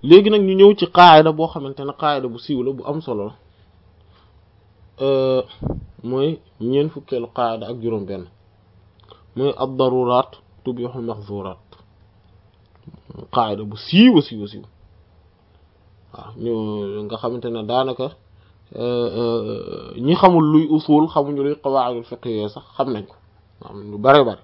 léegi nag ñu ñëw ci qaayida boo xamante ne qaayida bu siiw la bu am solo la mooy ñeent fukkeelu qaayida ak juróom benn mooy ad daruraat tubihul mahzuraat qaayida bu siiw a siiw a siiw waaw ñu nga xamante ne daanaka ñi xamul luy usul xamuñu luy qawaidul fiqhiyya sax xam nañ ko am lu bare bare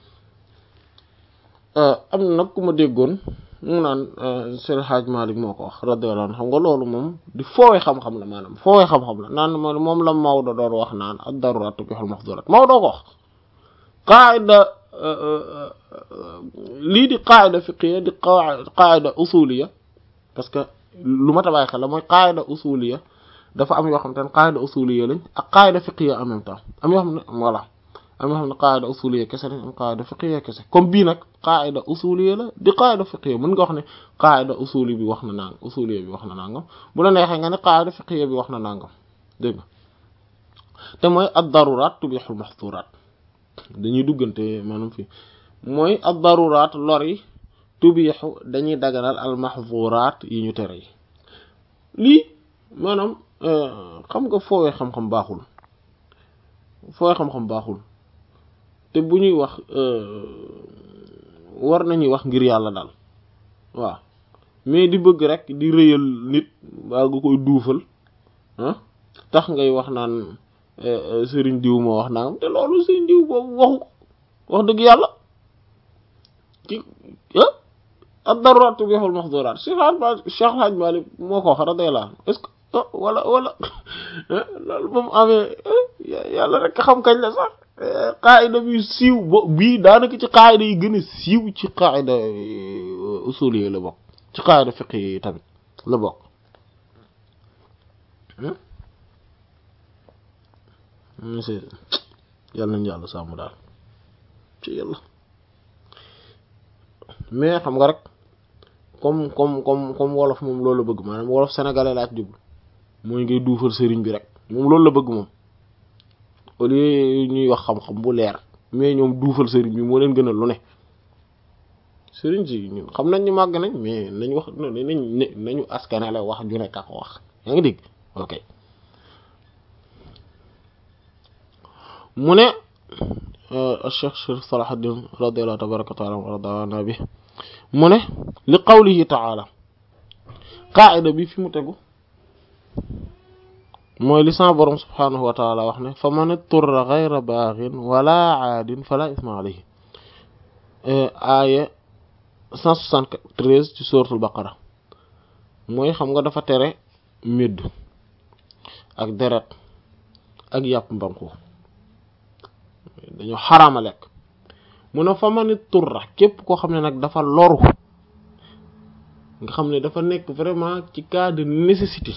am na nag ku ma déggoon mu naan Seydi Hadj Malick moo ko wax radiyallahu anhu xam nga loolu moom di foowee xam-xam la maanaam foowee xam-xam la naan moom la Maodo doon wax naan ad-daruraat tubihul mahzuraat Maodo ko wax qaida lii di qaida fiqhiyya di qaida usuliyya parce que lu ma tabaay xel la mooy qaida usuliyya dafa am yoo xam te ne qaida usuliyya lañ ak qaida fiqhiyya en même temps am yoo xam ne voilà am yoo xam ne qaida usuliyya kese lañ am qaida fiqhiyya kese comme bii nag qaida usuliyya la di qaida fiqhiyya mën nga wax ne qaida usuli bi wax na nangam usuliyya bi wax na nangam bu la neexee nga ne qaida fiqhiyya bi wax na nangam dégg nga te mooy ad-daruraat tubihul mahzuraat dañuy duggante maanaam fii mooy ad-daruraat lor yi tubiixu dañuy daganal al mahzuraat yi ñu tere yi lii maanaam xam nga foowee xam-xam baaxul foowee xam-xam baaxul te bu ñuy wax war nañuy wax ngir yàlla daal waaw mais di bëgg rek di rëyal nit waa nga koy duufal ah tax ngay wax naan sëriñ diw moo wax nangam te loolu sëriñ diw boobu waxu wax dëgg yàlla ci ah ad-daruraat tubihul mahzuraat Cheikh Hadj Malick moo ko wax radiyallahu anhu est-ce que wala wala loolu ba mu amee yàlla rek xam kañ la sax qaayida bi siiw bo bii daanaka ci qaayida yi gën a siiw ci qaayida usul yi la bokk ci qaayida fiqh yi tamit la bokk monsieur yàlla nañu yàlla sàmm daal ci yàlla mais xam nga rek comme comme comme comme wolof moom loolu la bëgg maanaam wolof sénégalais laa ci jublu mooy ngay duufal sëriñ bi rek moom loolu la bëgg moom au lieu ñuy wax xam-xam bu leer mais ñoom duufal sëriñ bi moo leen gënal lu ne sëriñ si ñun xam nañ ñu màgg nañ mais nañ wax nañ nañu askanale wax ju nekk ak wax yaa ngi dégg ok mu ne Cheikh Cheikh Salahuddin radiyallahu tabaraka wa taala wa radana bi mu ne li qawlihi taala qaa'ida bi fi mu tegu mooy li sama borom subhaanahu wa taala wax ne fa man turra ghayra baaghin wala aadin fala isma alayhi aaya 173 ci suratul baqara mooy xam nga dafa tere médd ak deret ak yàpp mbanku dañoo xaraama lekk mu ne fa man turra képp koo xam ne nag dafa loru nga xam ne dafa nekk vraiment ci cas de nécessité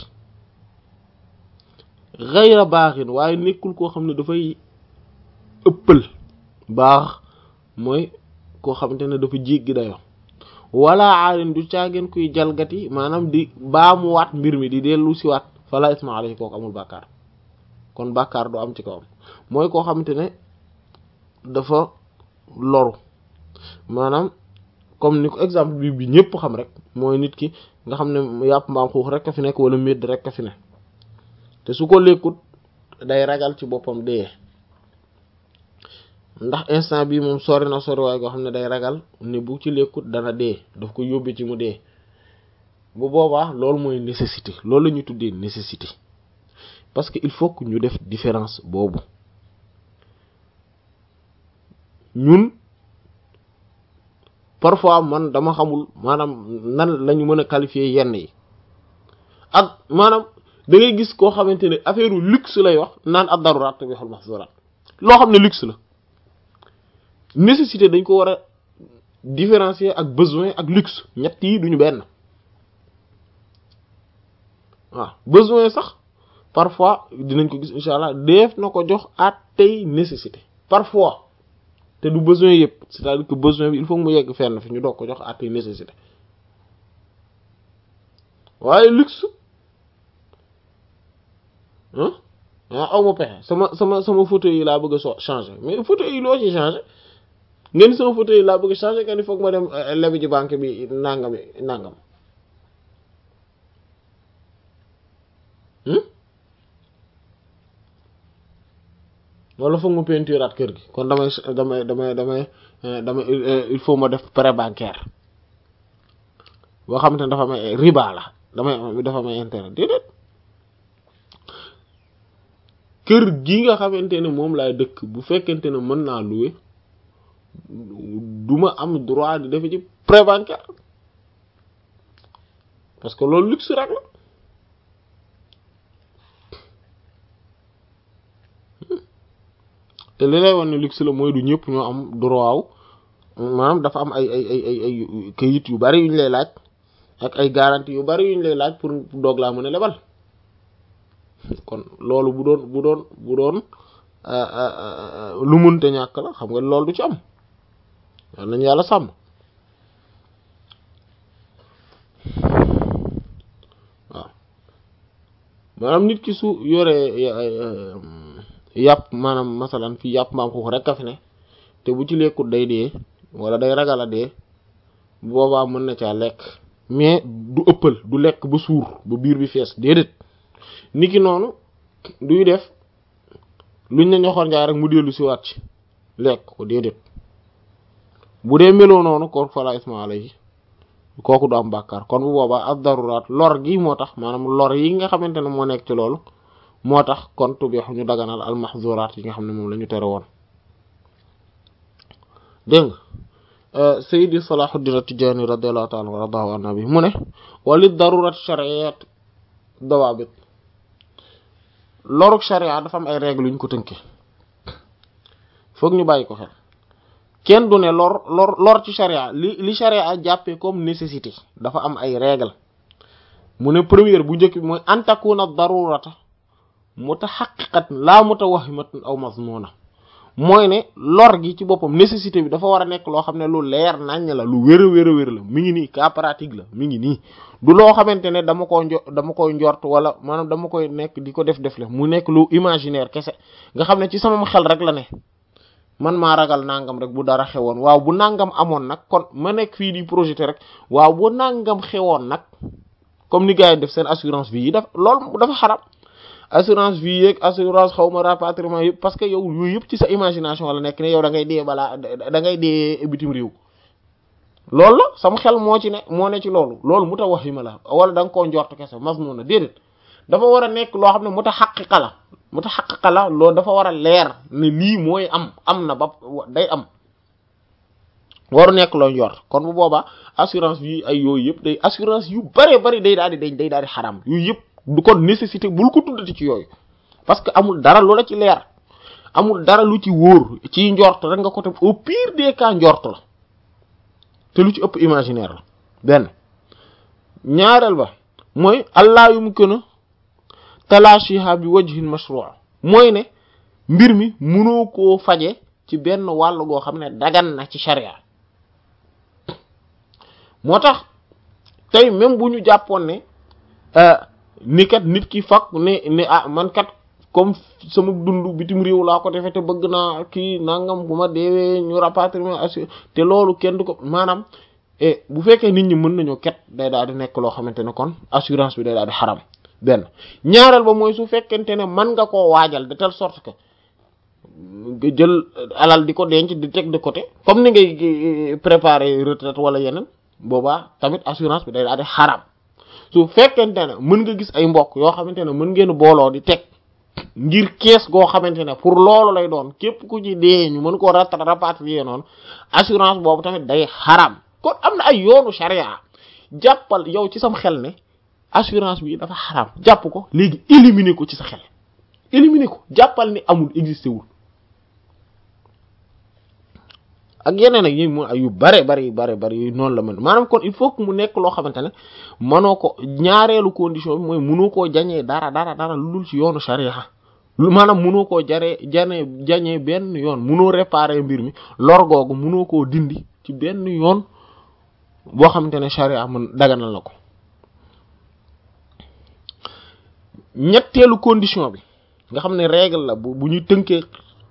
xayra baaxin waaye nekkul koo xam ne dafay ëppal baax mooy koo xamante ne dafa jéggi dayo wala aalin du caageen kuy jalgati maanaam di baamuwaat mbir mi di dellu si waat fala isma alayhi kooku amul bàkkaar kon bàkkaar du am ci kawam mooy koo xamante ne dafa loru maanaam comme ni ko exemple bi bi ñëpp xam rek mooy nit ki nga xam ne yàpp mbaam xuux rek a fi nekk wala médd rek a fi ne te su ko lekkut day ragal ci boppam dee ndax instant bi moom sori na sori waaye goo xam ne day ragal ne bu ci lekkut dana dee daf ko yóbbe ci mu dee bu boobaa loolu mooy nécessité loolu la ñu tuddee nécessité parce que il faut que ñu def différence boobu ñun parfois man dama xamul maanaam nan lañu mën a qualifier yenn yi ak maanaam da ngay gis koo xamante ne affaire luxe lay wax naan ad-daruraat tubihul mahzuraat loo xam ne luxe la nécessité dañ ko war a différencier ak besoin ak luxe ñett yi duñu benn waaw besoin sax parfois dinañ ko gis insha allah def na ko jox at tey nécessité parfois te du besoin yëpp c'est-à-dire que besoin bi il faut mu yegg fenn fi ñu doog ko jox at tey nécessité waaye luxe ah aw ma pexe sama sama sama fauteuil yi laa bëgg a so changer mais fauteuil yi loo ci changer ngeen sama fauteuil yi laa bëgg a changer nga ni foog ma dem lebi ci banque bi nangam nangam wala foog ma peinturaat kër gi kon damay damay damay damay damay il faut ma def prêt bancaire boo xamante ne dafa may riba la damay dafa may intérêt déedéet kër gi nga xamante ne moom laay dëkk bu fekkente ne mën naa louer du ma am droit di defe ci prêt bancaire parce que loolu luxe rek la te li lay wan ne luxe la mooy du ñëpp ñoo am droit wu maanaam dafa am ay ay ay ay ay kayit yu bari yu ñu lay laaj ak ay garantie yu bari yu ñu lay laaj pour doog laa mën a lebal kon loolu bu doon bu doon bu doon lu munte ñàkk la xam nga loolu du ci am war nañu yàlla sàmm waaw maanaam nit ki su yoree yàpp maanaam masalan fii yàpp mbaam xuux rek a fi ne te bu ci lekkut day dee wala day ragal a dee boobaa mën na caa lekk mais du ëppal du lekk ba suur ba biir bi fees déedéet niki noonu duy def luñ ne ñoxoor njaay rek mu dellu si waat ci lekk ko déedéet bu dee meloo noonu kon fala isma alayhi kooku du am bàkkaar kon bu boobaa ad daruraat lor gi moo tax maanaam lor yi nga xamante ne moo nekk ci loolu moo tax kon tubix ñu daganal al mahzuraat yi nga xam ne moom la ñu tere woon dégg nga sayidi salahuddin at-tijani radiyallahu ta'ala wa radahu an nabi mu ne wali darurat shar'iyyat dawabit loruk sharia dafa am ay règles yu ñu ko tënkee foog ñu bàyyi ko xel kenn du ne lor lor lor ci sharia li li sharia jàppee comme nécessité dafa am ay règles mu ne première bu njëkk bi mooy an takuna darurata mutahaqqiqatan la mutawahhimatan aw mazmuna mooy ne lor gi ci boppam nécessité bi dafa war a nekk loo xam ne lu leer naññ la lu wér a wér a wér la mi ngi nii cas pratique la mi ngi nii du loo xamante ne dama ko njo dama koy njort wala maanaam dama koy nekk di ko def def le mu nekk lu imaginaire kese nga xam ne ci sama xel rek la ne man maa ragal nangam rek bu dara xewoon waaw bu nangam amoon nag kon ma nekk fii di projeté rek waaw bu nangam xewoon nag comme ni gars yi def seen assurance vie yi daf loolu dafa xaram assurance vie yeeg assurance xaw ma rapatriement yëpp parce que yow yooyu yëpp ci sa imagination la nekk ne yow da ngay dee balaa da ngay dee bitim réew loolu la sama xel moo ci ne moo ne ci loolu loolu mu ta wax yi ma la wala da nga koo njort kese mas noonu na déedéet dafa war a nekk loo xam ne mu ta xaqiqa la mu ta xaqiqa la loolu dafa war a leer ne lii mooy am am na ba day am waru nekk loo njort kon bu boobaa assurance vie ay yooyu yëpp day assurance yu bëree bëri day daal di day day daal di xaram yooyu yëpp du kon nécessité bul ko tuddati ci yooyu parce que amul dara lu la ci leer amul dara lu ci wóor ci njort rek nga ko teg au pire des cas njort la te lu ci ëpp imaginaire la benn ñaareel ba mooy allah yumkinu talashiha bi wajhin mashru' mooy ne mbir mi mënoo koo faje ci benn wàll goo xam ne dagan na ci sharia moo tax tey même bu ñu jàppoon ne ni kat nit ki fak ne ne ah man kat comme sama dund bitim réew laa ko defee te bëgg naa kii nangam bu ma deewee ñu rapatrier assuré te loolu kenn du ko maanaam bu fekkee nit ñi mën nañoo ket day daal di nekk loo xamante ne kon assurance bi day daal di xaram benn ñaareel ba mooy su fekkente ne mën nga koo waajal de telle sorte que nga jël alal di ko denc di teg de côté comme ni ngay préparer retraite wala yeneen boobaa tamit assurance bi day daal di xaram su fekkente ne mën nga gis ay mbokk yoo xamante ne mën ngeen booloo di teg ngir kees goo xamante ne pour loolu lay doon képp ku ci dee ñu mën koo rat rapatrier noonu assurance boobu tamit day xaram kon am na ay yoonu charia jàppal yow ci sam xel ne assurance bi dafa xaram jàpp ko léegi éliminer ko ci sa xel éliminer ko jàppal ni amul existé wul ak yeneen ak yi mu yu bare bari bare bari yu noonu la mel maanaam kon il faut que mu nekk loo xamante ne mënoo ko ñaareelu condition bi mooy mënoo koo jañee dara dara dara lu dul ci yoonu sharia lu maanaam mënoo koo jaree janee jañee benn yoon mënoo réparer mbir mi lor googu mënoo koo dindi ci benn yoon boo xamante ne sharia mën daganal na ko ñetteelu condition bi nga xam ne règle la bu bu ñu tënkee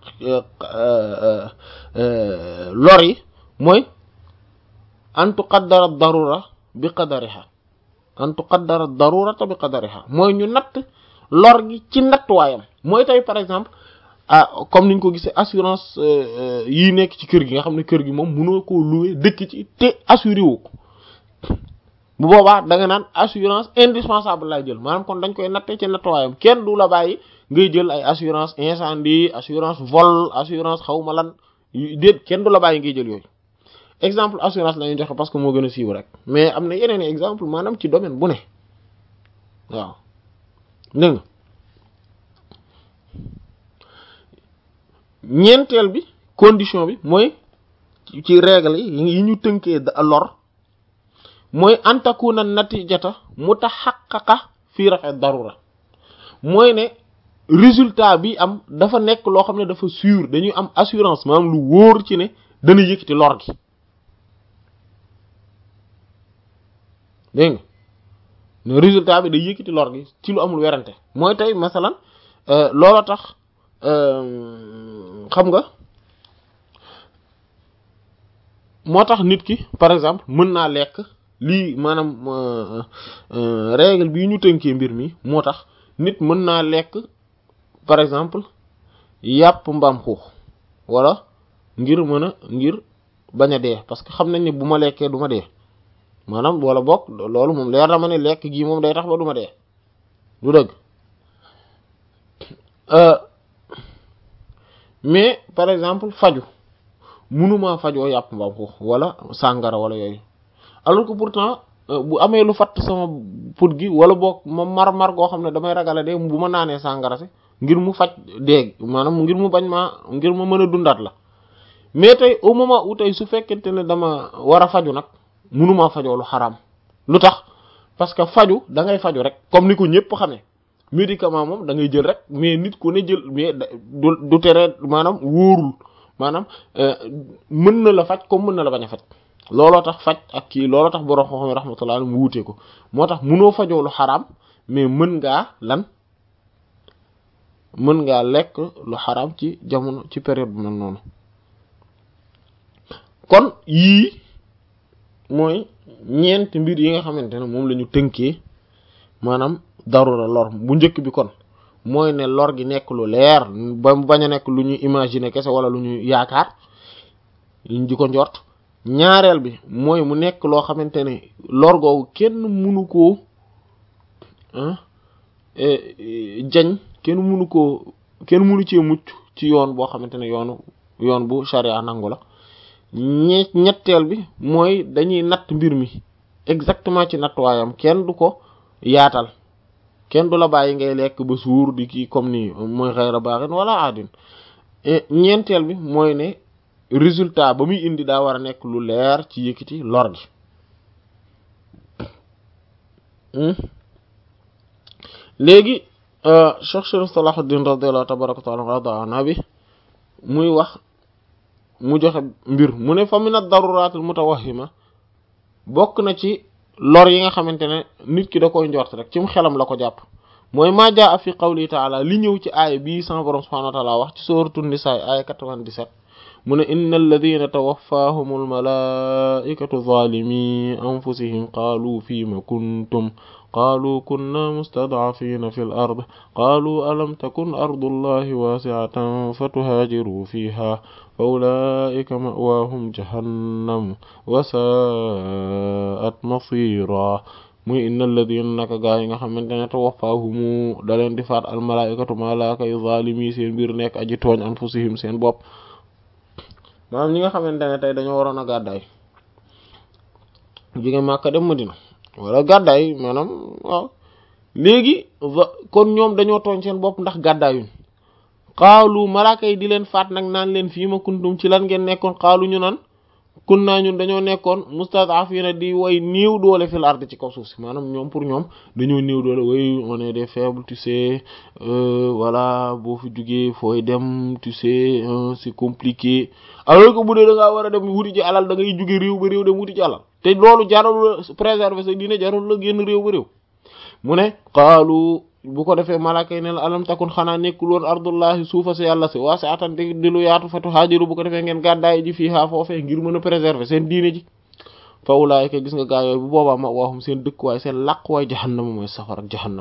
lor yi mooy an tuqaddara darura bi qadariha an tuqaddara darurata bi qadariha mooy ñu natt lor gi ci nattuwaayam mooy tey par exemple ah comme niñ ko gisee assurance yi nekk ci kër gi nga xam ne kër gi moom mënoo koo louer dëkk ci te assuré wu ko bu boobaa da nga naan assurance indispensable lay jël maanaam kon dañ koy nattee ci nattuwaayam kenn du la bàyyi ngay jël ay assurance incendie assurance vol assurance xawma lan déet kenn du la bàyyi ngay jël yooyu exemple assurance la ñuy joxe parce que moo gën a siiw rek mais am na yeneen exemple maanaam ci domaine bu ne waaw dégg nga ñeenteel bi condition bi mooy ci règle yi ñu tënkee lor mooy antakuna natijata mutahaqqaqa fii rafe darura mooy ne résultat bi am dafa nekk loo xam ne dafa sûr dañuy am assurance maanaam lu wóor ci ne dana yëkkati lor gi dégg nga ne résultat bi day yëkkati lor gi ci lu amul werante mooy tey masalan loola tax xam nga moo tax nit ki par exemple mën naa lekk lii maanaam règle bii ñu tënkee mbir mi moo tax nit mën naa lekk par exemple yàpp mbaam xuux wala ngir mën a ngir bañ a dee parce que xam nañ ne bu ma lekkee du ma dee maanaam wala bokk loolu moom leer na ma ne lekk gii moom day tax ba du ma dee du dëgg mais par exemple faju mënumaa fajoo yàpp mbaam xuux wala sàngara wala yooyu alors que pourtant bu amee lu fatt sama put gi wala boog ma mar-mar goo xam ne damay ragale de bu ma naanee sàngara si ngir mu faj déeg maanaam ngir mu bañ maa ngir ma mën a dundaat la mais tey au moment où tey su fekkente ne dama war a faju nag mënumaa fajoo lu xaraam lu tax parce que faju da ngay faju rek comme ni ko ñëpp xamee médicament moom da ngay jël rek mais nit ku ne jël mais du du tere maanaam wóorul maanaam mën na la faj comme mën na la bañ a faj looloo tax faj ak kii looloo tax borom xam-xam rahmatullah mu wuutee ko moo tax mënoo fajoo lu xaraam mais mën ngaa lan mën ngaa lekk lu xaraam ci jamono ci période bu mel noonu kon yii mooy ñeent mbir yi nga xamante ne moom la ñu tënkee maanaam darura lor bu njëkk bi kon mooy ne lor gi nekk lu leer ba bañ a nekk lu ñu imaginer kese wala lu ñu yaakaar ñu di ko njort ñaareel bi mooy mu nekk loo xamante ne lor googu kenn mënu koo jañ kenn mënu koo kenn mënu cee mucc ci yoon boo xamante ne yoonu yoon bu charia nangu la ñe ñetteel bi mooy dañuy natt mbir mi exactement ci nattuwaayam kenn du ko yaatal kenn du la bàyyi ngay lekk ba suur di kii comme ni mooy xayra baaxin wala aadin ñeenteel bi mooy ne résultat ba muy indi daa war a nekk lu leer ci yëkkati lor gi léegi Cheikh Sharif Salahuddin radiyallahu tabaraka taala rada nabi muy wax mu joxe mbir mu ne fa min ad-daruraat al-mutawahhima bokk na ci lor yi nga xamante ne nit ki da koy njort rek ci mu xelam la ko jàpp mooy maa jaa fi qawli taala li ñëw ci aaya bii sama borom subhanahu wa taala wax ci sooratu nisaa aaya 97 mu ne inna alladina tawaffahum almalaikatu zalimi anfusihim qaalu fima kuntum qaalu kunna mustadcafina fi l ard qaalu alam takun ardu allahi waasiatan fatuhaajiru fiha fa ulaika mawaahum jahannam wa saat masira muy inna alladina naka gaa yi nga xamante ne tawaffahumu da leen di faat almalaikatu malaaka yu zalimi seen mbir nekk aji tooñ anfusihim seen bopp maanaam ñi nga xamante ne tey dañoo waroon a gàddaay jóge Màkka dem Madina wala gàddaay maanaam waaw léegi kon ñoom dañoo tooñ seen bopp ndax gàddaayuñ xaalu malaaka yi di leen faat nag naan leen fii ma kuntum ci lan ngeen nekkoon xaalu ñu naan kun naa ñun dañoo nekkoon mustad'afina di way néew doole fil ard ci kaw suuf si maanaam ñoom pour ñoom dañoo néew doole way on est des faibles tu sais voilà boo fi jugee fooy dem tu sais c'est compliqué alors que bu dee da ngaa war a dem wuti ci alal da ngay jugee réew ba réew dem wuti ci alal te loolu jarul la préserver sa diine jarul la génn réew ba réew mu ne xaalu bu ko defee malaaka yi ne la alam takun xanaa nekkul woon ardullahi suufa si yàlla si waasi'atan di di lu yaatu fatu haajiru bu ko defee ngeen gàddaay ji fii haa foofee ngir mën a préserver seen diine ji fa ulaayika gis nga gaa yooyu bu boobaa ma waxum seen dëkkuwaay seen làquwaay jahannama mooy safar ak jahannam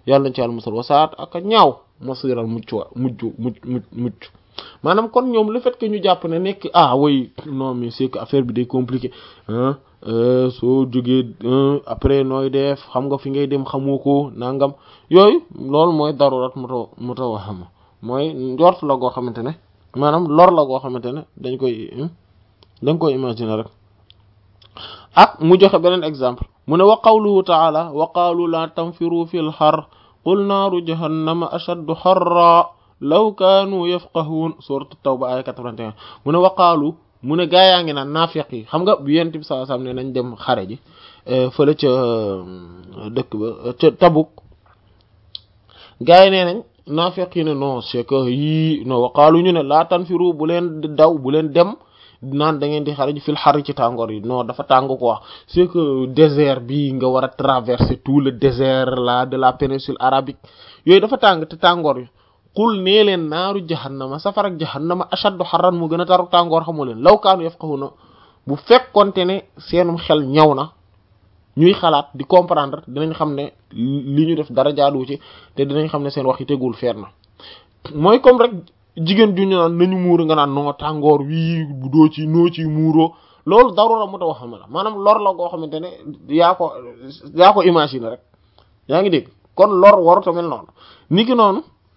yàlla nañ ci yàlla musal wasaat ak ñaaw masiral mucc wa mujj mucc mucc mucc maanaam kon ñoom le fait que ñu jàpp ne nekk ah oui non mais c'est que affaire bi day compliqué ah soo jógee après nooy def xam nga fi ngay dem xamoo ko nangam yooyu loolu mooy darurat mu taw mu taw xam mooy njort la goo xamante ne maanaam lor la goo xamante ne dañ koy dañ koy imaginer rek ak mu joxe beneen exemple mu ne wa qawluhu taala wa qaalu la tanfiru fil har qul naaru jahannama ashaddu harra law kaanu yafqahuun sourate tawba aya 81 mu ne waqaalu mu ne gaa yaa ngi naan naafiq yi xam nga bu yent bi sallallahu alayhi wasallam ne nañ dem xare ji fële ca dëkk ba ca Tabuk gaa yi nee nañ naafiq yi ne non c'est que yii non waqaalu ñu ne laa tanfiru bu leen daw bu leen dem naan da ngeen di xare ji fil xar ci tàngoor yi non dafa tàng quoi c'est que désert bi nga war a traverser tout le désert là de la péninsule arabique yooyu dafa tàng te tàngoor yi qul nee leen naaru jahannama safar ak jahannama ashaddu harran mu gën a taru tàngoor xamoo leen law kaanu yafqahuna bu fekkonte ne seenum xel ñaw na ñuy xalaat di comprendre dinañ xam ne li ñu def dara jaaduwu ci te dinañ xam ne seen wax yi tegul feer na mooy comme rek jigéen ju ñu naan nañu muuru nga naan noo tàngoor wii bu doo ci noo ci muuroo loolu darura mu ta wax xam la maanaam lor la goo xamante ne yaa ko yaa ko imaginer rek yaa ngi dégg kon lor waru tamit noonu niki noonu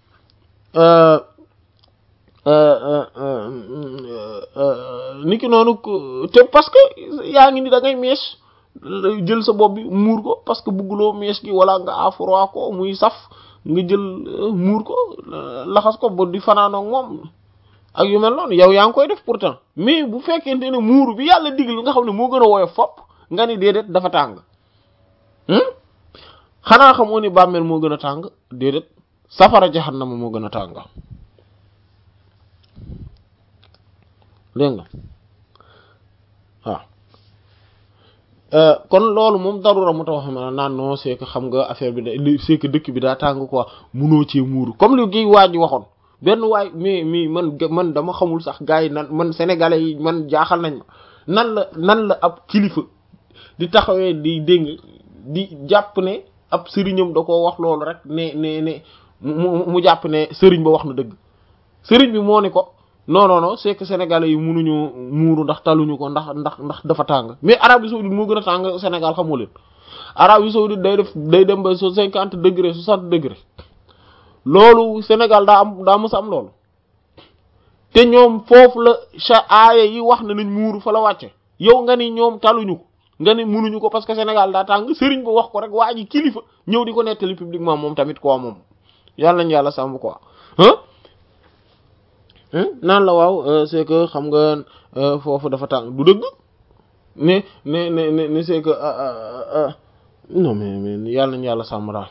niki noonu te parce que yaa ngi ni da ngay mees jël sa bopp bi muur ko parce que bugguloo mees gi wala nga afro ko muy saf nga jël muur ko laxas ko ba di fanaanoo ak moom ak yu mel noonu yow yaa ngi koy def pourtant mais bu fekkente ne muuru bi yàlla digal nga xam ne moo gën a woyof fopp nga ni déedéet dafa tàng xanaa xamoo ni bàmmeel moo gën a tàng déedéet safara jahannama moo gën a tàng dégg nga waaw kon loolu moom darura mu tax xam naan non c'est que xam nga affaire bi da c'est que dëkk bi daa tàng quoi munoo cee muuru comme li gi waa ji waxoon benn waay mais mais man man dama xamul sax gars yi nan man sénégalais yi man jaaxal nañ ma nan la nan la ab kilifa di taxawee di dégg di jàpp ne ab sëriñam da koo wax loolu rek ne ne ne mu mu jàpp ne sëriñ ba wax na dëgg sëriñ bi moo ni ko non non non c'est que sénégalais yi munuñu muuru ndax taluñu ko ndax ndax ndax dafa tàng mais Arabie saoudite moo gën a tàng Sénégal xamoo leen Arabie saoudite day def day dem ba so cinquante degré soixante degré loolu Sénégal daa am daa mës a am loolu te ñoom foofu la cha aaya yi wax na nañ muuru fa la wàcce yow nga ni ñoom taluñu ko nga ni munuñu ko parce que Sénégal daa tàng sëriñ ba wax ko rek waa ji kilifa ñëw di ko nettali publiquement moom tamit quoi moom yàlla nañu yàlla sàmm quoi ah naan la waaw c'est que xam nga foofu dafa tàng du dëgg ne ne ne ne ne c'est que non mais mais yàlla nañu yàlla sàmm daal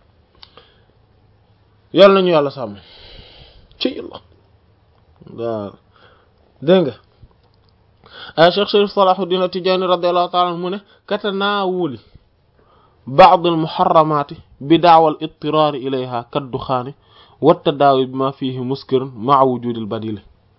yàlla nañu yàlla sàmm ci yàlla waaw dégg nga a Cheikh Sharif Salahuddin At-Tidjânî radiyallahu ta'ala mu ne katanaawuli ba'd al-muharramati bi da'wa al-idtirar ilayha kad-dukhani wa tadaawi bima fihi muskir ma'a wujud al-badil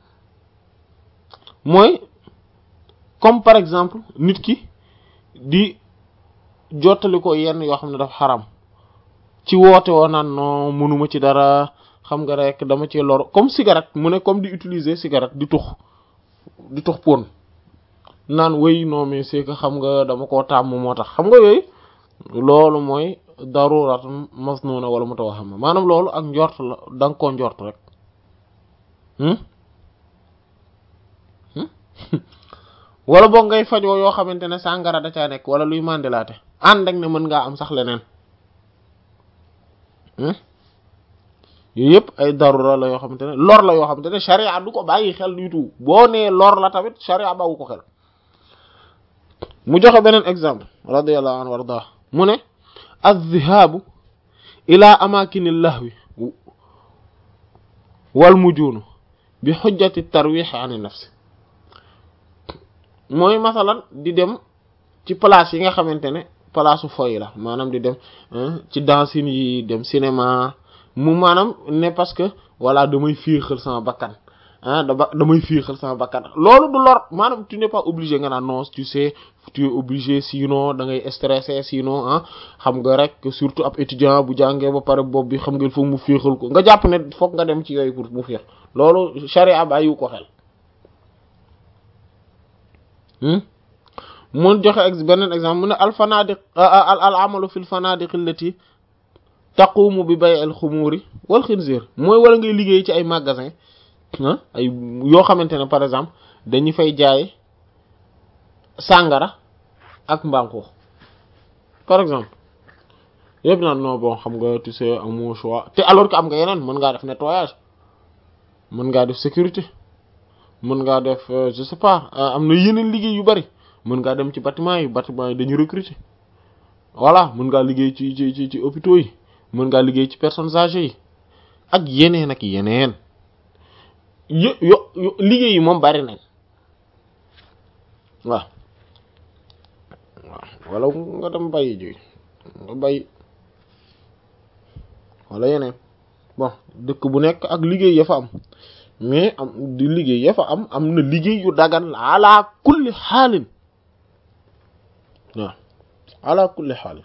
mooy comme par exemple nit ki di jottali ko yenn yoo xam ne dafa xaram ci woote woo naan non mënuma ci dara xam nga rek dama ci lor comme cigarette mu ne comme di utiliser cigarette di tux di tux pon naan wéy non mais c'est que xam nga dama koo tàmm moo tax xam nga yooyu loolu mooy darurat masnuna wala mutawahhama maanaam loolu ak njort la da nga koo njort rek wala boog ngay fajoo yoo xamante ne sàngara da caa nekk wala luy mandilaate ànd ak ne mën ngaa am sax leneen yooyu yëpp ay darura la yoo xamante ne lor la yoo xamante ne sharia du ko bàyyi xel du tout boo nee lor la tamit sharia bàyyi ko xel mu joxe beneen exemple radiyallahu anhu warda mu ne az-zihaabu ila amaakini lahwi wal mujunu bi xujjati tarwix an nafsi mooy masalan di dem ci place yi nga xamante ne place foy la maanaam di dem ci dancing yi dem cinéma mu maanaam ne parce que voilà damay fiixal sama bakkan ah dama damay fiixal sama bakkan loolu du lor maanaam tu n'es pas obligé nga naan non tu sais tu es obligé sinon da ngay stressé sinon ah xam nga rek surtout ab étudiant bu jàngee ba pare bopp bi xam nga foog mu féexal ko nga jàpp ne foog nga dem ci yooyu pour mu féex loolu charia bàyyiwu ko xel mun joxe ex beneen exemple mu ne al fanadiq al amalu fil fanadiq allati taqumu bi bay al xumuuri wal xinzir mooy wala ngay liggéey ci ay magasin ah ay yoo xamante ne par exemple dañu fay jaay sàngara ak mbanko par exemple yëpp naan non bon xam nga tu sais amoo choix te alors que am nga yeneen mën ngaa def nettoyage mën ngaa def sécurité mën ngaa def je sais pas am na yeneen liggéey yu bari mën ngaa dem ci bâtiment yi bâtiment yi dañu recruter voilà mën ngaa liggéey ci ci ci ci hôpitaux yi mën ngaa liggéey ci personnes âgées yi ak yeneen ak yeneen yo yo liggéey yi moom bari nañ waaw waaw wala nga dem bàyyi ji nga bàyyi wala yeneen bon dëkk bu nekk ak liggéey ya fa am mais am di liggéey ya fa am am na liggéey yu dagan ala kulli xaalin waaw ala kulli xaalin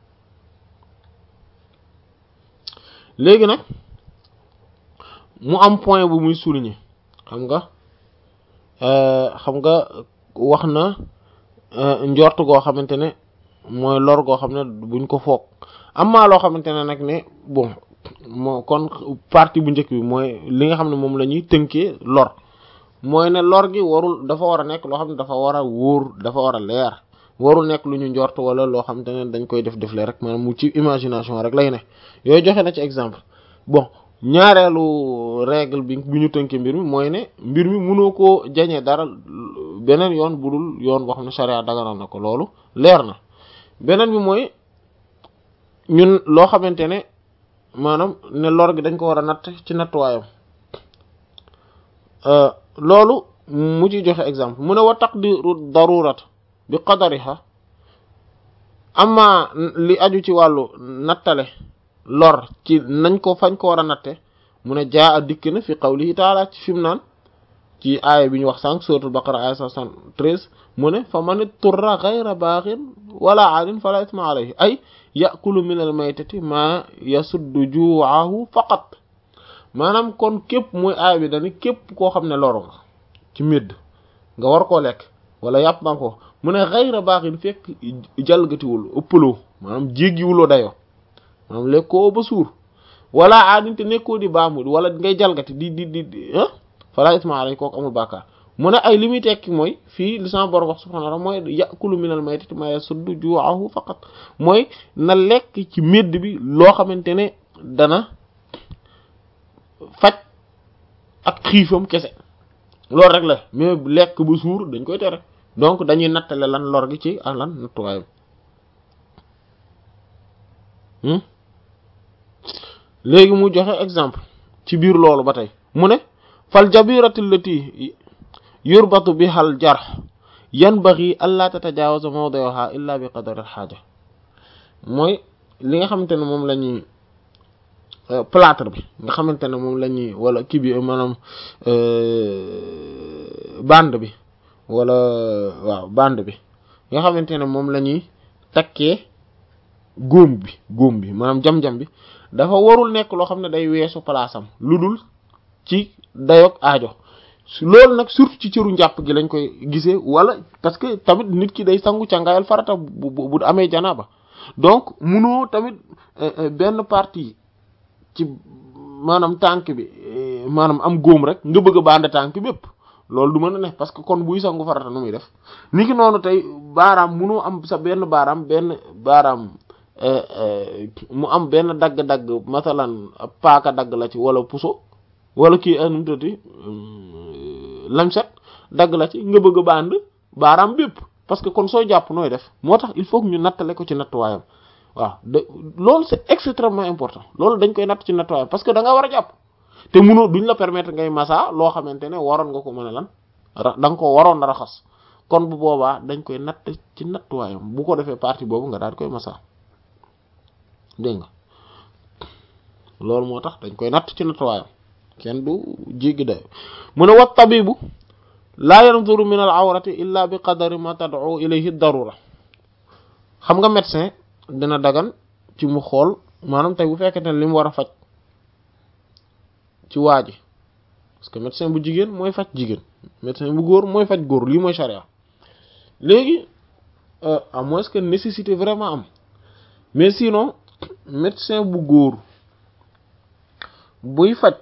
léegi nag mu am point bu muy souligner xam nga xam nga wax na njort goo xamante ne mooy lor goo xam ne buñ ko foog am maa loo xamante ne nag ne bon moo kon partie bu njëkk bi mooy li nga xam ne moom la ñuy tënkee lor mooy ne lor gi warul dafa war a nekk loo xam ne dafa war a wóor dafa war a leer warul nekk lu ñu njort wala loo xamante ne dañ koy def defle rek maanaam mu ci imagination rek lay ne yooyu joxe na ci exemple bon ñaareelu règle bi bi ñu tënkee mbir mi mooy ne mbir mi mënoo koo jañee dara beneen yoon budul yoon boo xam ne charia daganal na ko loolu leer na beneen bi mooy ñun loo xamante ne maanaam ne lor gi dañ ko war a natt ci nattuwaayam loolu mu ci joxe exemple mu ne wa taqdiru darurat bi qadariha amma li aju ci wàllu nattale lor ci nañ ko fañ ko war a natte mu ne jaa a dikk na fi qawlihi taala ci fi mu naan ci aaya bi ñu wax sànq suratul baqara aaya 73 mu ne fa man turra ghayra baghin wala aadin fala isma alayhi ay yakulu min al maytati ma yasuddu ju'ahu faqat maanaam kon képp muy aaya bi dani képp koo xam ne loru nga ci médd nga war koo lekk wala yàpp ba ko mu ne ghayra baghin fekk jalgatiwul ëppaloo maanaam jéggiwuloo dayoo maanaam lekkoo ba suur wala aadin te nekkoo di baamu wala ngay jalgati di di di ah fala isma alayhi kooku amul bàkkaar mu ne ay li muy tekki mooy fii li sama borom wax subhanahu wa ta'ala mooy ya'kulu minal maytati ma yasuddu ju'ahu faqat mooy na lekk ci médd bi loo xamante ne dana faj ak xiifam kese loolu rek la mais lekk ba suur dañ koy tere donc dañuy nattale lan lor gi ci ak lan nattuwaayam léegi mu joxe exemple ci biir loolu ba tey mu ne fal jabiratu allati yurbatu biha al jarh yanbaghi alla tatajawaza mawdi'aha illa bi qadari al haja mooy li nga xamante ne moom la ñuy plâtre bi nga xamante ne moom la ñuy wala kii bi maanaam bande bi wala waaw bande bi nga xamante ne moom la ñuy takkee góom bi góom bi maanaam jam-jam bi dafa warul nekk loo xam ne day weesu palaasam lu dul ci dayoog aajo loolu nag surtout ci cëru njàpp gi lañ koy gisee wala parce que tamit nit ki day sangu càngaayal farata bu bu amee janaaba donc munoo tamit benn partie ci maanaam tànk bi maanaam am góom rek nga bëgg a bande tànk bépp loolu du mën a ne parce que kon buy sangu farata nu muy def ni ki noonu tey baaraam munoo am sa benn baaraam benn baaraam mu am benn dagg-dagg masalan paaka dagg la ci wala puso wala kii anum tati lamset dagg la ci nga bëgg a band baaraam bépp parce que kon soo jàpp nooy def moo tax il faut que ñu nattale ko ci nattuwaayam waaw de loolu c'est extrêmement important loolu dañ koy natt ci nattuwaayam parce que da nga war a jàpp te munoo duñ la permettre ngay massa loo xamante ne waroon nga ko mën a lan ra da nga ko waroon a raxas kon bu boobaa dañ koy natt ci nattuwaayam bu ko defee partie boobu nga daal koy massa dégg nga loolu moo tax dañ koy natt ci nattuwaayam kenn du jéggi dayo mu ne wat tabibu laa yanzuru min al awrati illa bi qadari ma tad'u ilayhi darura xam nga médecin dina dagan ci mu xool maanaam tey bu fekkente ne li mu war a faj ci waa ji parce que médecin bu jigéen mooy faj jigéen médecin bu góor mooy faj góor lii mooy charia léegi à moins que nécessité vraiment am mais sinon médecin bu góor buy faj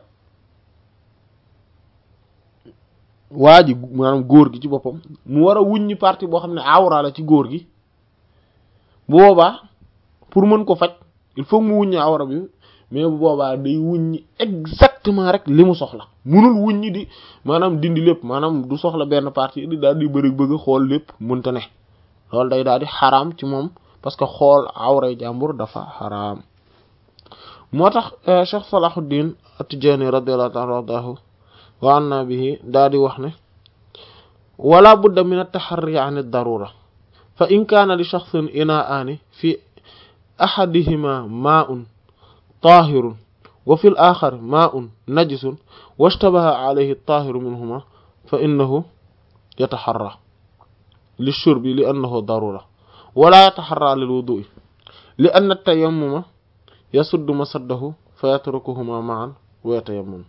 waa ji maanaam góor gi ci boppam mu war a wuññi partie boo xam ne awra la ci góor gi bu boobaa pour mën ko faj il faut mu wuññi awra bi mais bu boobaa day wuññi exactement rek li mu soxla munul wuññi di maanaam dindi lépp maanaam du soxla benn partie di daal di bëri bëgg xool lépp mënta ne loolu day daal di xaraam ci moom parce que xool awray jàmbur dafa xaraam moo tax Cheikh Salahuddin At-Tijani radiyallahu ta'ala anhu wa anna bihi daal di wax ne wala budda min at-taharri an ad-darura fa in kaana li shakhsin ina'ani fi ahadihima ma'un tahirun wa fi al-akhar ma'un najisun washtabaha alayhi at-tahiru minhuma fa innahu yataharra lishurbi li annahu darura wala yataharra lil wudu'i li anna at-tayammuma yasuddu masaddahu fa yatrukuhuma ma'an wa yatayammam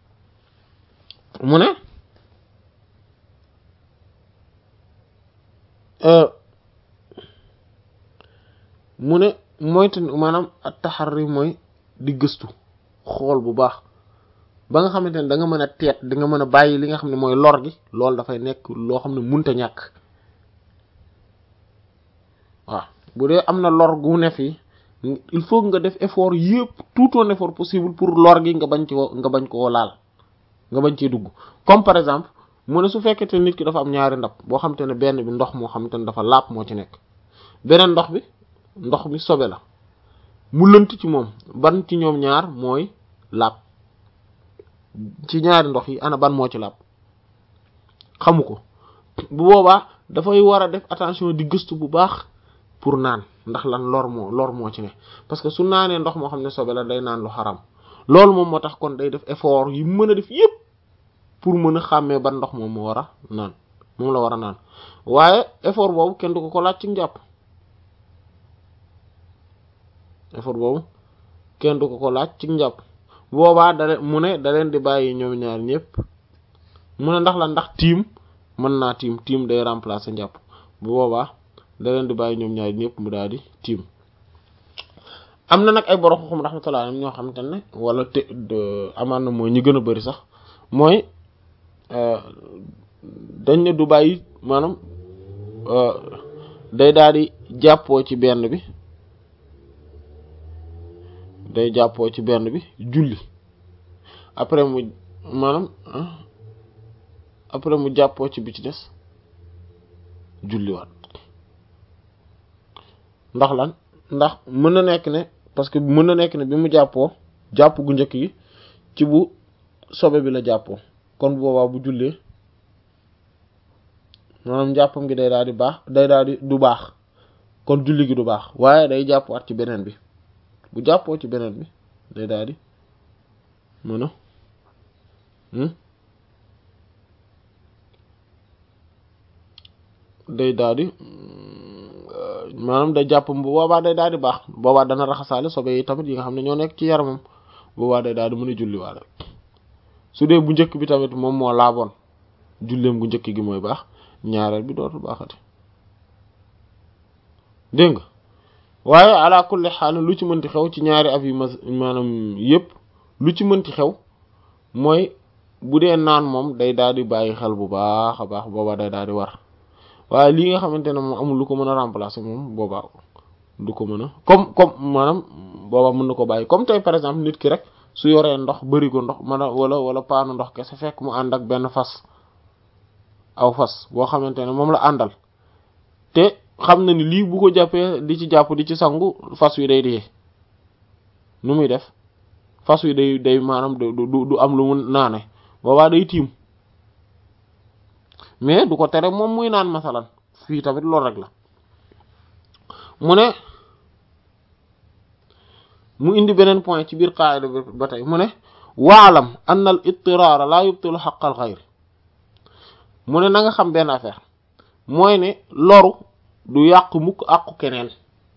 mu ne mu ne moytu maanaam at-taharri mooy di gëstu xool bu baax ba nga xamante ne da nga mën a teet da nga mën a bàyyi li nga xam ne mooy lor gi loolu dafay nekk loo xam ne munta ñàkk waaw bu dee am na lor gu ne fii il faut nga def effort yëpp tout un effort possible pour lor gi nga bañ ci nga bañ koo laal nga bañ cee dugg comme par exemple mu ne su fekkete nit ki dafa am ñaari ndab boo xamante ne benn bi ndox moo xamante ne dafa laab moo ci nekk beneen ndox bi ndox mi sobe la mu lënt ci moom ban ci ñoom ñaar mooy laab ci ñaari ndox yi ana ban moo ci laab xamu ko bu boobaa dafay war a def attention di gëstu bu baax pour naan ndax lan lor moo lor moo ci ne parce que su naanee ndox moo xam ne sobe la day naan lu xaram loolu moom moo tax kon day def effort yi mën a def yépp pour mën a xàmmee ban ndox moom moo war a naan moom la war a naan waaye effort boobu kenn du ko ko laaj ci njàpp effort boobu kenn du ko ko laaj ci njàpp boobaa da mu ne da leen di bàyyi ñoom ñaar ñëpp mu ne ndax la ndax tiim mën naa tiim tiim day remplacer njàpp bu boobaa da leen di bàyyi ñoom ñaar ñëpp mu daal di tiim am na nag ay borom xam rahmatullah ñoo xamante ne wala te amaan na mooy ñi gën a bari sax mooy dañ ne du bàyyi maanaam day daal di jàppoo ci benn bi day jàppoo ci benn bi julli après mu maanaam après mu jàppoo ci bi ci des julliwaat ndax lan ndax mën na nekk ne parce que mën na nekk ne bi mu jàppoo jàpp gu njëkk gi ci bu sobe bi la jàppoo kon bu boobaa bu jullee maanaam jàppam gi day daal di baax day daal di du baax kon julli gi du baax waaye day jàppuwaat ci beneen bi bu jàppoo ci beneen bi day daal di mën a day daal di maanaam day jàppam bu boobaa day daal di baax boobaa dana raxasaale sobe yi tamit yi nga xam ne ñoo nekk ci yaramam boobaa day daal di mën a julliwaale su dee bu njëkk bi tamit moom moo laaboon julleem gu njëkk gi mooy baax ñaareel bi dootul baaxati dégg nga waaye ala kulli xaal lu ci mënti xew ci ñaari ab yi ma maanaam yépp lu ci mënti xew mooy bu dee naan moom day daal di bàyyi xel bu baax a baax boobaa day daal di war waaye lii nga xamante ne moom amul lu ko mën a remplacer moom boobaa du ko mën a comme comme maanaam boobaa mën na ko bàyyi comme tey par exemple nit ki rek su yoree ndox bëri ko ndox man a wala wala paanu ndox kese fekk mu ànd ak benn fas aw fas boo xamante ne moom la àndal te xam na ni lii bu ko jàppee di ci jàpp di ci sangu fas wi day dee nu muy def fas wi day day maanaam du du du am lu mu naane boobaa day tiim mais du ko tere moom muy naan masalan fii tamit loolu rek la mu ne mu indi beneen point ci biir qaida bi ba tey mu ne waalam anna al ittiraara laa yubtilu xaqal xayri mu ne na nga xam benn affaire mooy ne loru du yàqu mukk àqu keneen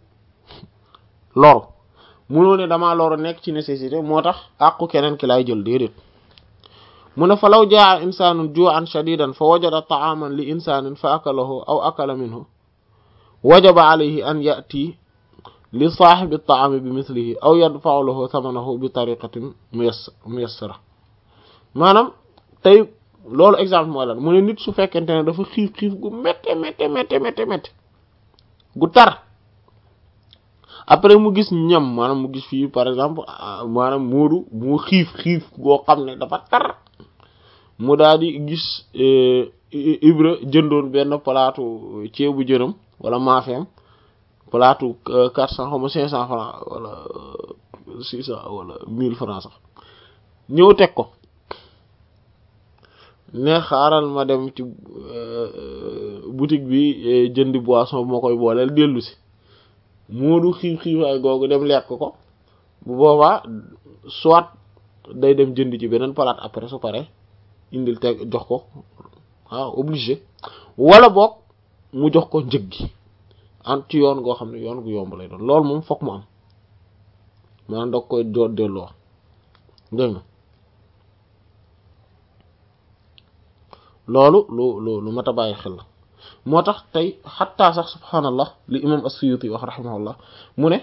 loru munoo ne damaa loru nekk ci nécessité moo tax àqu keneen ki lay jël déedéet mu ne fa law jaa insanun ju'an shadidan fa wajada ta'aman li insanin fa akalahu aw akala minhu wajaba alayhi an ya'ti li saahibi at-ta'ami bi mithlihi aw yadfa'u lahu thamanahu bi tariqatin muyassara maanaam tey loolu exemple mooy lan mu ne nit su fekkente ne dafa xiif xiif gu métte métte métte métte métte gu tar après mu gis ñam maanaam mu gis fii par exemple maanaam moodu mu xiif xiif goo xam ne dafa tar mu daal di gis Ibra jëndoon benn palaatu ceebu jënam wala maafeem palaatu quatre cent xaw ma cinq cent francs wala six cent wala mille francs sax ñëw teg ko ne xaaral ma dem ci boutique bi jëndi boisson bu ma koy booleel dellu si moodu xiif xiifaay googu dem lekk ko bu boobaa soit day dem jënd ci beneen palaat après su pare indil teg jox ko waaw obligé wala boog mu jox ko njëg gi an ci yoon goo xam ne yoon gu yomb lay doon loolu moom fokk mu am maanaam da koy doo delloo dégg nga loolu lu lu lu mat a bàyyi xel la moo tax tey xattaa sax subhaanallah li imam as-Suyuti wax rahimahullah mu ne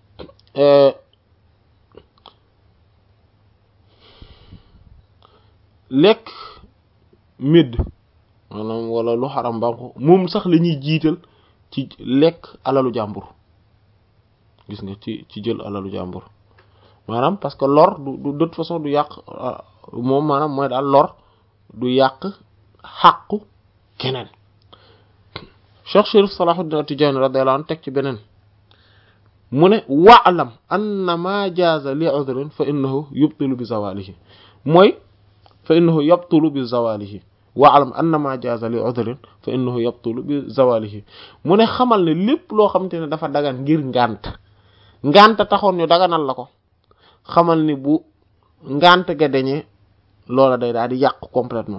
lekk médd maanaam wala lu xaram ba ko moom sax la ñuy jiital ci lekk alalu jàmbur gis nga ci ci jël alalu jàmbur maanaam parce que lor du du de toute façon du yàq moom maanaam mooy daal lor du yàq xàqu keneen Cheikh Chérif Salahuddin At-Tidjânî radiyallahu anhu teg ci beneen mu ne wa'lam anna ma jaaza li udrin fa innahu yubtilu bi zawalihi mooy fa innahu yabtulu bi zawalihi wa'lam anna ma jaaza li udrin fa innahu yabtulu bi zawalihi mu ne xamal ne lépp loo xamante ne dafa dagan ngir ngànt ngànt taxoon ñu daganal la ko xamal ni bu ngànt ga dañee loola day daal di yàqu complètement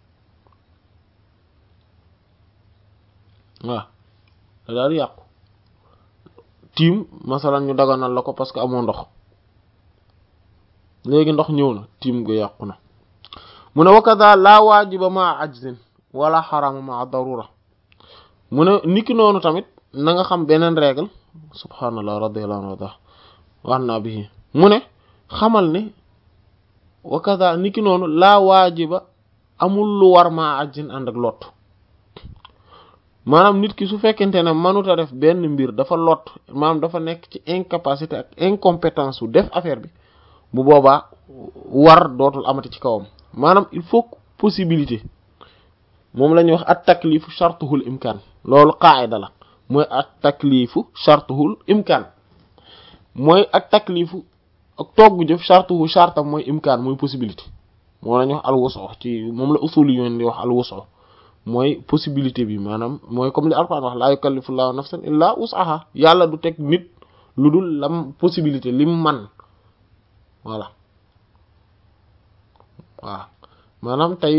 waaw da daal di yàqu tiim masalan ñu daganal la ko parce que amoo ndox léegi ndox ñëw na tiim ga yàqu na mu ne wakada laa waajiba ma ajzin wala xarama ma darura mu ne niki noonu tamit na nga xam beneen règle subhaanallah radiyallahu anhu wax naa bi mu ne xamal ne wakada niki noonu laa waajiba amul lu war ma ajzin ànd ak lot maanaam nit ki su fekkente ne mënuta def benn mbir dafa lot maanaam dafa nekk ci incapacité ak incompétence su def affaire bi bu boobaa war dootul amati ci kawam maanaam il faut possibilité moom la ñuy wax at taklifu shartuhul imkaan loolu qaayda la mooy at taklifu shartuhul imkaan mooy ak taklifu ak togg jëf shartuhu shartam mooy imkaan mooy possibilité moom la ñuy wax al wusu ci moom la usuli yoon di wax al wusu mooy possibilité bi maanaam mooy comme li Alxuraan wax laa yukallifu llaahu nafsan illaa wus'ahaa yàlla du teg nit lu dul lam possibilité lim man voilà waaw maanaam tey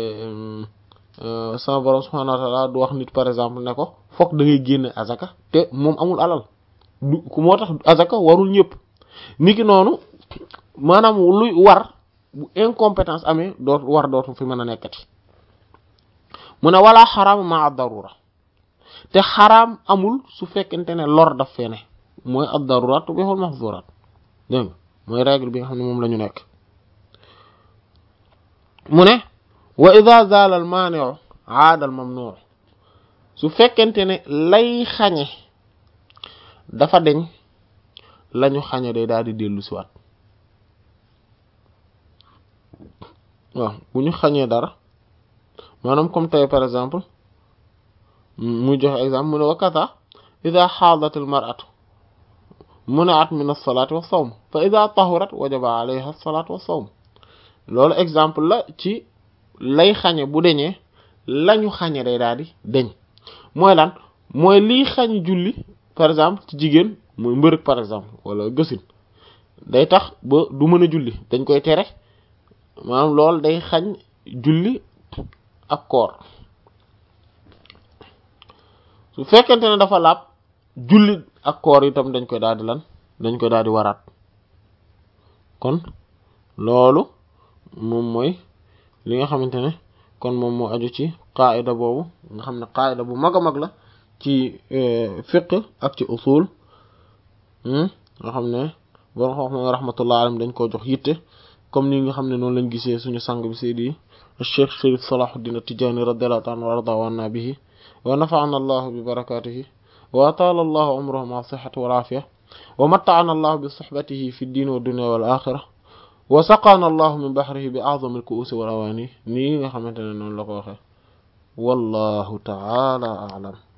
sama borom subhaanahu wa ta'aala du wax nit par exemple ne ko fokk da ngay génne azaka te moom amul alal du moo tax azaka warul ñëpp niki noonu maanaam luy war bu incompétence amee doot war dootu fi mën a nekkati mu ne wala xaraam ma ad-darura te xaraam amul su fekkente ne lor daf fee ne mooy ad-darurat tubihul mahzurat dégg nga mooy règle bi nga xam ne moom la ñu nekk mu ne wa idha zala al mani'u aada al mamnu' su fekkente ne lay xañe dafa deñ lañu xañe day daal di dellu siwaat waaw bu ñu xañee dara maanaam comme tey par exemple muy joxe exemple mu ne wakata ida xaadat al mar'atu muna'at min as-salati wa sawm fa ida tahurat wajaba alayha as-salatu wa sawm loolu exemple la ci lay xañe bu deñee lañu xañe day daal di deñ mooy lan mooy liy xañ julli par exemple ci jigéen mooy mbërëg par exemple wala gësin day tax ba du mën a julli dañ koy tere maanaam loolu day xañ julli ak koor su fekkente ne dafa laab julli ak koor itam dañ koy daal di lan dañ koy daal di waraat kon loolu moom mooy li nga xamante ne kon moom moo aju ci qaida boobu nga xam ne qaida bu mag a mag la ci fiqh ak ci usul nga xam ne borom xam xam rahmatullah alayhi dañ koo jox yitte comme ni nga xam ne noonu lañ gisee suñu sang bi seydi cheikh Sharif Salahuddin At-Tidjânî radiyallahu ta'ala wa arda wa anna bihi wa nafa'ana allahu bi barakatihi wa atala allahu umrahu ma sihhati wal afiya wa matta'ana allahu bi suhbatihi fi ad-din wa dunya wal akhirah wa saqana allahu min bahrihi bi a'zami al-ku'usi wal awani nii nga xamante ne noonu la ko waxee wallahu ta'ala a'lam